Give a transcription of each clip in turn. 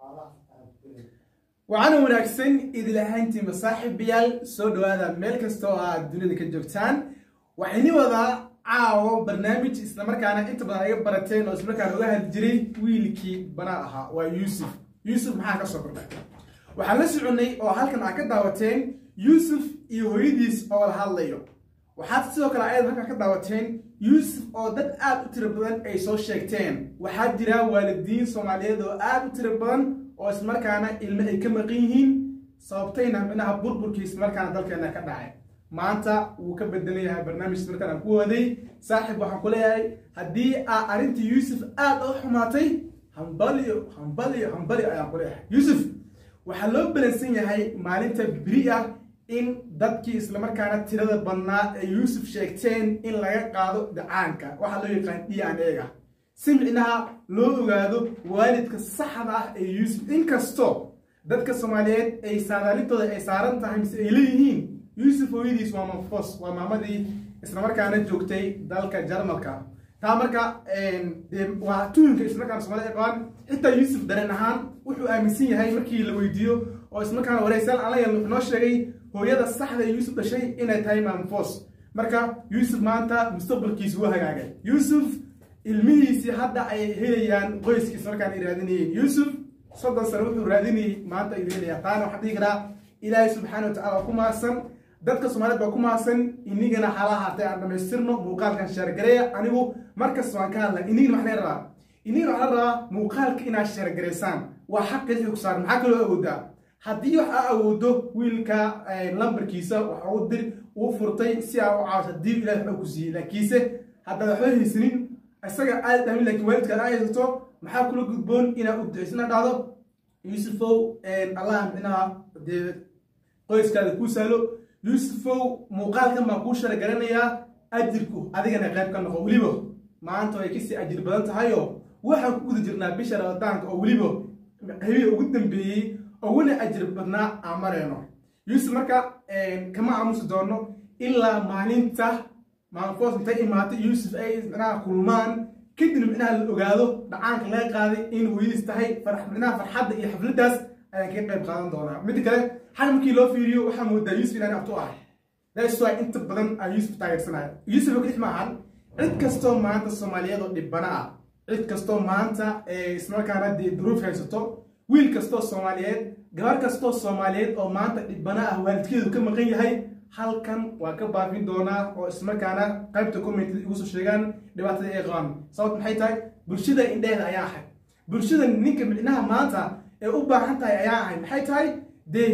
waxaana wanaagsan idil ahaantii masaaxiibayaal soo dhawaada meel kasta oo aad dunida ka joogtaan waxayni wadaa caawo barnaamij islamarkaana inta badan aga barateen oo islamarkaana uga hadli jiray wiilkii banaa ahaa waa yuusuf yuusuf maxaa ka soo kordhay waxaan la soconnay oo halkan aad ka daawateen yuusuf iyo hooyadiis oo la hadlayo waxaad sidoo kale ayad halkan ka daawateen yuusuf oo dad aad u tiro badan ay soo sheegteen waxaa jira waalidiin soomaaliyeed oo aad u tiro badan oo ismarkaana ilmo ay ka maqan yihiin sababtayna minaha burburkii ismarkaana dalkeena ka dhacay maanta wuu ka bedelan yahay barnaamij ismarkaan aan ku waday saaxiib waxaan ku leeyahay haddii aa arrintii yuusuf aad u xumaatay hambaliyo hambaliyo hambaliyo ayaan ku leeyahay yuusuf waxaa loo balansan yahay maalinta beri ah in dadkii islamarkaana tirada badnaa ee yuusuf sheegteen in laga qaado dacaanka waxaa loo yaqaan d n ega si micnaha loo ogaado waalidka saxda ah ee yuusuf inkastoo dadka soomaaliyeed ay saadaalintooda ay saaran tahay mise ay leeyihiin yuusuf hooyadiis waa manfos waa maamadii islamarkaana joogtay dalka jarmalka taa marka waa tuunka islamarkaana soomaalida qabaan xitaa yuusuf dareen ahaan wuxuu aaminsan yahay markii la weydiiyo oo islamarkaana wareysaal aan la yeelno wuxuu noo sheegay hooyada saxda ee yuusuf dhashay inay tahay manfos marka yuusuf maanta mustaqbalkiisu waa hagaagay yuusuf ilmihiisii hadda ay helayaan qoyskiis markaan ay raadinayeen yuusuf soddon sano wuxuu raadinayay maanta ayuu helayaa taana waxaan dhihi karaa ilaahay subxaana wa tacala waa ku mahadsan dadka soomaaliyeed baa ku mahadsan inigana xalaha haatay aan dhamaystirno muuqaalkan sheergareeya anigu markasta waan ka hadla inigana waxaan rabaa inigana waxaan rabaa muuqaalka inaad sheergareysaan waa xaqi xog saar maxaa kaloo awoodaa haddii wax aa awoodo wiilka lambarkiisa waxa uu dir uu furtay si aa u caawiso haddii ilahay waxba ku siiyey laakiinse haddaad waxba haysanin isaga aad dhamin lakin waalidka aad haysato maxaa kula gudboon inaad u duceysna dhacdo yuusufow allah micnaha dee qoyskaada kuu sahlo yuusufow muuqaalkan baan kuu sharagaranayaa ajirku adigana qayb ka noqo weliba maanta way kasii ajir badan tahayo waxaan ku guda jirnaa bisha ramadaanka oo weliba habiga ugu dambeeyey uguna ajir badnaa aan mareyno yuusuf marka kama aamusi doono ilaa maalinta maalfoos intay imaatay yuusuf ay micnaha kulmaan kadib micnaha la ogaado dhacaanka laga qaaday in hooyadiis tahay micnaha farxadda iyo xafladdaas ayaan kaga qayb qaadan doonaa midda kale xal markii loo fiiriyo waxaa moodaa yuusuf inaan abtu ahay that's why inta badan aan yuusuf taageersanayo yuusuf kadix maahan cid kastoo maanta soomaaliyeed oo dhibana ah cid kastoo maanta ismarkaana dee duruuf haysato wiil kastoo soomaaliyeed gabar kastoo soomaaliyeed oo maanta dhibana ah waalidkeedu ka maqan yahay halkan waa ka baafin doonaa oo ismarkaana qaybta commentada igu soo sheegaan dhibaatada ay qabaan sababt maxay tahay bulshada indheheeda ayaa ahay bulshada ninka micnaha maanta ee u baahan tahay ayaa ahay maxay tahay dee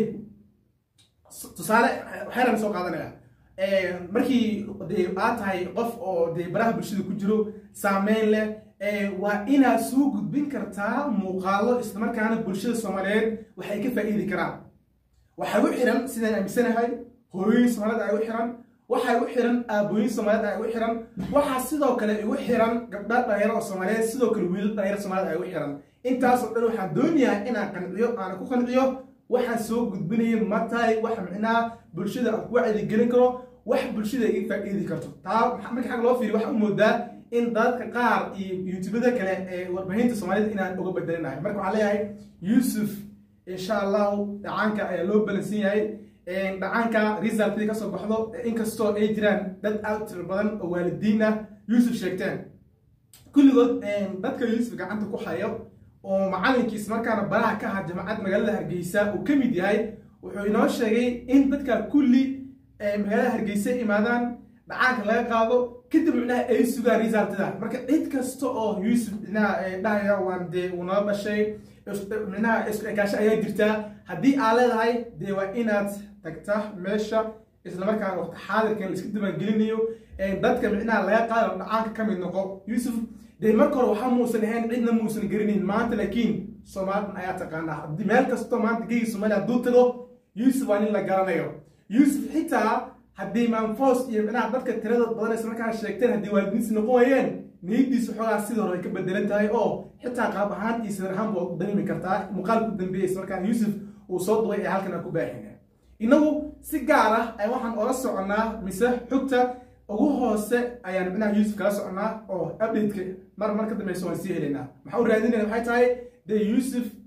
tusaale waxyaalaan soo qaadanaya markii dee aad tahay qof oo dee baraha bulshada ku jiro saameyn leh waa inaad soo gudbin kartaa muuqaalo islamarkaana bulshada soomaaliyeed waxay ka faa'iidi karaan waxay u xiran sidaan aaminsanahay hooyooyin soomaaliyed ay u xiran waxay u xiran aabooyin soomaaliyeed ay u xiran waxaa sidoo kale igu xiran gabdha dhalinyaro oo soomaaliyeed sidoo kale wiilal dhalinyaro soomaaliyed ay u xiran intaasoo dhan waxaan doonayaa inaan qanciyo aana ku qanciyo waxaan soo gudbinaya matahay wax micnaha bulshada aan ku wacyigelin karo wax bulshada iga faa'iidi karto taa marka xag loo fiiriyo waxaa u moodaa in dadka qaar iyo youtubada kale ee warbaahinta soomaalida inaan uga bedelinahay marka waxaan leeyahay yuusuf insha allahu dhacaanka ayaa loo balansan yahay dhacaanka resultkii kasoo baxdo inkastoo ay jiraan dad aad u tiro badan oo waalidiin ah yuusuf sheegteen kulligood dadka yuusuf gacanta ku hayo oo macalinkiis markaana baraha ka aha jamacad magaalada hargeysa uu ka mid yahay wuxuu inoo sheegay in dadka kulli magaalada hargeysa imaadaan dhacaanka laga qaado kadib micnaha ay sugaan resultada marka cid kasta oo yuusuf micnaha dhahaya waan dee uu nala dhashay micnaha isku ekaasho ayaa jirtaa haddii aa leedahay dee waa inaad tagta meesha islamarkaana waqti xaadirkan la iska dibaangelinayo dadka micnaha laga qaado dhacaanka ka mid noqo yuusuf dee marka hore waxaa muusan ahayn cidna muusan garanayn maanta laakiin soomaalidan ayaa taqaanaa haddii meel kastoo maanta geyi soomaaliya hadduu tago yuusuf waa nin la garanayo yuusuf xitaa haddii maanfoos iyo micnaha dadka tirada badan islamarkaana sheegteen haddii waalidiinsi noqon waayeen niyadiisu xoogaa sidii hore ay ka bedelan tahay oo xitaa qaab ahaan iyo sidar ahaan baa dareemi kartaa muuqaalka u dambeeyay islamarkaana yuusuf uu soo duway ee halkan aan ku baahina innagu si gaar ah ay waxaan ola soconnaa mise xogta ugu hoose ayaan micnaha yuusuf kala soconaa oo updateka mar mar ka dambeysa waan sii helaynaa maxaa u raadinayna waxay tahay dee yuusuf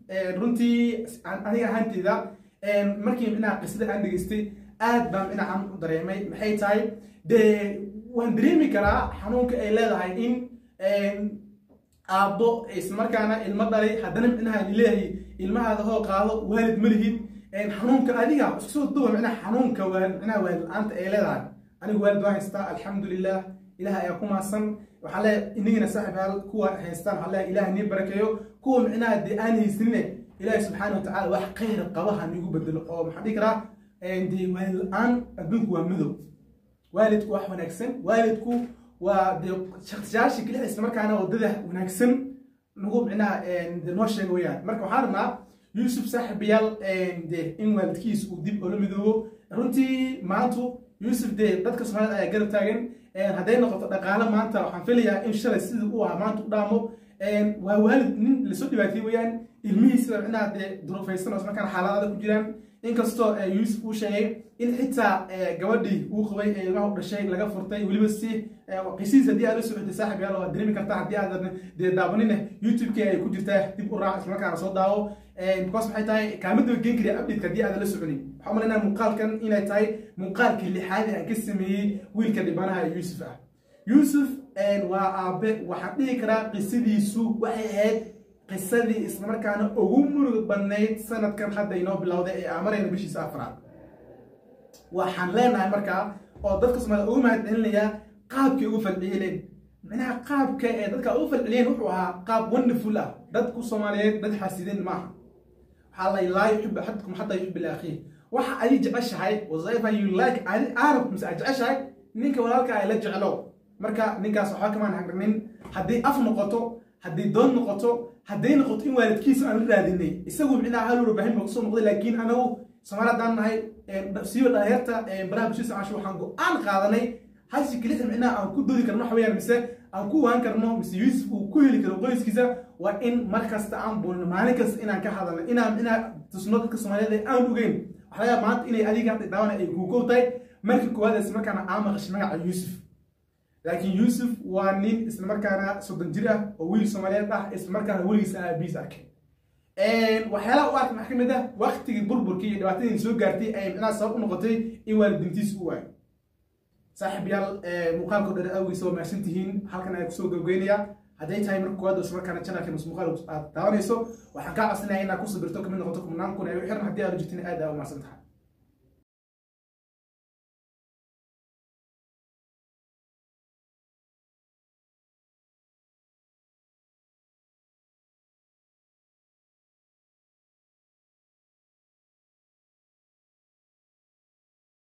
runtii aniga ahaanteyda markii micnaha qisada aan dhegeystay aad baan micnaha aan u dareemay maxay tahay dee waan dareemi karaa xanuunka ay leedahay in aabbo islamarkaana ilmo dhalay haddana micnaha leeyahay ilmahaada hoo qaado waalid ma lihid xanuunka adiga isku soo duwa micnaha xanuunka micnaha waalid la-aanta ay leedahay anigu waalid waan haystaa alxamdulilah ilaah ayaa ku maasan waxaa leeyahay inigina saaxibaal kuwa haystaan waxaa leeyahay ilaah nii barakeeyo kuwa micnaha dee aan haysanine ilaahi subxaana watacaala wax khayra qabaha niigu bedelo oo maxaan dhihi karaa dee waalid la-aan adduunku waa madow waalidku wax wanaagsan waalidku waa dee shakhsiyaasha keliya islamarkaana waddada wanaagsan nagu micnaha de noo sheega weyaan marka waxaan rabnaa yuusuf saaxibayaal de in waalidkiis uu dib ola midoobo runtii maantu yuusuf dee dadka soomaalida ayaa garab taagan hadday noqoto dhaqaale maanta waxaan filayaa in shalay sidii u ahaa maanta u dhaamo waa waalid nin lasoo dhibaatay weyaan ilmihiisa micnaha dee duruufaysan oo ismarkaana xaaladaada ku jiraan inkastoo yuusuf uu sheegay in xitaa gabadhii uu qabay ee ilmaha u dhashay laga furtay weliba si qisiis haddii aad la socotay saaxib yaal waad dareemi kartaa haddii aadan dee daabanine youtube-ki ay ku jirtaa dib u raac islamarkaana soo daawo because maxay tahay kaamadaba geen kariya update haddii aadan la soconin waxaa malaynaa muuqaalkan inay tahay muuqaalkii lixaadi aan ka sameeyey wiilka dhibanaha yuusuf ah yuusuf waa aabe waxaan dhihi karaa qisadiisu waxay ahayd qisadii islamarkaana ugu murug badnayd sanadkan hadda inoo bilowday ee aamarayna bishiisa afraad waxaan leenahay markaa oo dadka soomaalida ugu mahadcelinayaa qaabkay ugu falceliyeen micnaha qaabka ee dadka ugu falceliyeen wuxuu ahaa qaab wonderful ah dadku soomaaliyeed dad xaasideen maaha waxaa la laa yuxibu axadukum xataa yuxibu liakhiih waxa adi jeceshahay whatever you like adi arab mise aad jeceshahay ninka walaalka ay la jeclo marka ninkaas waxba kamaan hagrinin haddii af noqoto haddii doon noqoto hadday noqoto in waalidkiisa aan la raadinay isagu micnaha hal warbaahin ba kusoo noqday laakiin anagu soomaali haddaan nahay siiba dhalinyarta baraha bulshada socosho waxaan go-aan qaadanay hashi kelisa micnaha aan ku doodi karno waxa weyaan mise aan ku waan karno mise yuusuf uu ku heli karo qoyskiisa waa in mar kasta aan bulno maalin kasta inaan ka hadalno inaan micnaha tusno dadka soomaaliyeed aan ogeyn waxaa laga maanta inay adiga hadda daawana ay kuukow tahay markii koowaad isla markaana aan maqashay magaca yuusuf laakiin yuusuf waa nin islamarkaana soddon jir ah oo wiil soomaaliyeed ah islamarkaana weligiisa aabiis arkay waxyaalaha u arkay maxaa ka mid ah waktigii burburkii iyo dhibaatadii soo gaartay ay micnaha sabab u noqotay in waalidintiis u waayo saaxiib yaal muuqaalkoo dhan awgiisa waa mahadsan tihiin halkan ayaa kusoo gabgeynaya hadday tahay marka koowaad islamarkaana channelka mus muuqaal aad daawanayso waxaan kaa codsanaya inaad ku sabirto kamid noqoto kumnaan kun ee u xiran haddii aad u jirtin aad aa u mahadsan tahay